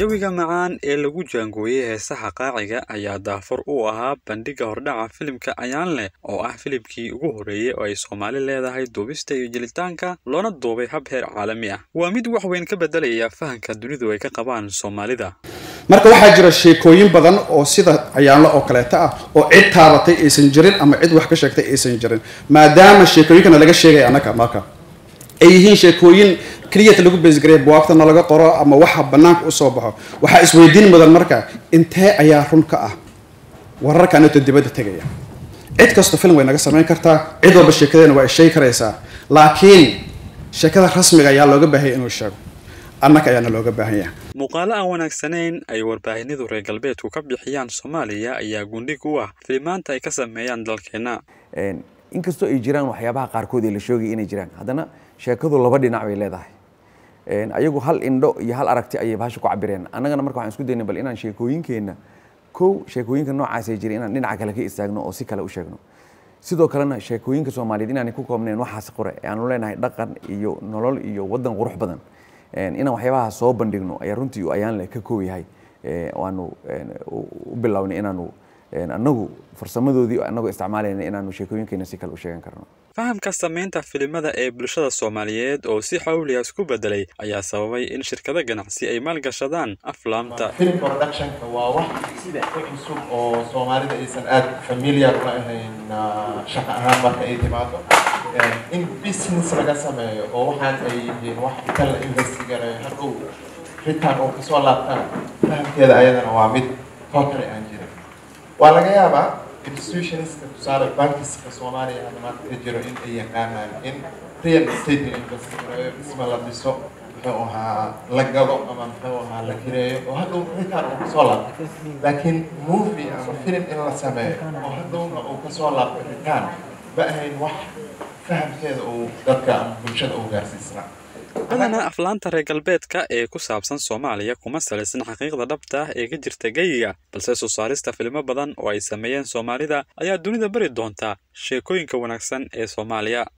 jawiga macaan ee lagu jaangooyey heesaha qaaciga ayaa daafur u ahaa bandhigga hordhaca filimka ayaan leh oo ah filimkii ugu horreeyey oo ay soomaali leedahay duubista iyo jelitaanka loona duubay hab heer caalami ah waa mid wax weyn ka beddelaya fahanka dunidu ay ka qabaan soomaalida marka waxaa jira sheekooyin badan oo sida cayaanlo oo kaleeto ah oo cid taabatay aysan jirin ama cid wax ka sheegtay aysan jirin maadaama sheekooyinkana laga sheegaya annaga marka ay yihiin sheekooyin keliyata lagu beesgareya buwaagtana laga qoro ama waxa bannaanka usoo baxo waxaa isweydiin mudan marka intee ayaa run ka ah wararka anito dibadda tegaya cid kastoo film way naga samayn kartaa cid walba sheekadeena waa ay sheegi karaysaa laakiin sheekada rasmiga ayaa looga baahanya inuu sheego annaga ayaana looga baahan yahay muuqaalo aan wanaagsanayn ay warbaahinadu reer galbeedku ka bixiyaan soomaaliya ayaa gundhig u ah filimaanta ay ka sameeyaan dalkeenna inkastoo ay jiraan waxyaabaha qaarkood ee la sheegaya inay jiraan haddana sheekadu laba dhinac bay leedahay ayagu hal indho iyo hal aragti ayay bahasha ku cabireen annagana marka waxaan isku daynay bal inaan sheekooyinkeenna kow sheekooyinka noocaasay jiray inaan dhinaca kale ka istaagno oo si kale u sheegno sidoo kalena sheekooyinka soomaaliyeed inaanay ku koobnayn waxaas qore ee aanu leenahay dhaqan iyo nolol iyo waddan qurux badan inaan waxyaabaha soo bandhigno ayaa runtii ayaan leh ka koob yahay waanu u bilownay inaanu annagu farsamadoodii annagoo isticmaalayna inaanu sheekooyinkeena si kale u sheegan karno fahamka samaynta filimada ee bulshada soomaaliyeed oo si xawliya isku bedelay ayaa sababay in shirkado ganacsi ay maalgashadaan aflaamta film productionka waa wax ku cusub oo soomaalida aysan aad familiar ula ahayn shaqo ahaan marka ay timaado in business laga sameeyo oo waxaan ay yihiin wax inta la investigareeyo hadhow ritaan oo kasoo laabtana fahamkeeda ayadana waa mid totally aan jirin waa laga yaabaa institutionska tusaale bankiska soomaaliya hadda maanta ka jiro in ay yaqaanaan in real estate la investigareeyo dhisma la dhiso muxuu ahaa la gado ama muxuu ahaa la kireeyo oo hadhow ritaan uu kasoo laabto laakiin movie ama film in la sameeyo oo hadhowna uu kasoo laabto ritaan ma ahayn wax fahamkeeda uu dadka ama bulshada uu gaarsiisnaa badanaa aflaanta reer galbeedka ee ku saabsan soomaaliya kuma salaysan xaqiiqda dhabta ah ee ka jirta geyiga balse soo saarista filimo badan oo ay sameeyeen soomaalida ayaa dunida bari doonta sheekooyinka wanaagsan ee soomaaliya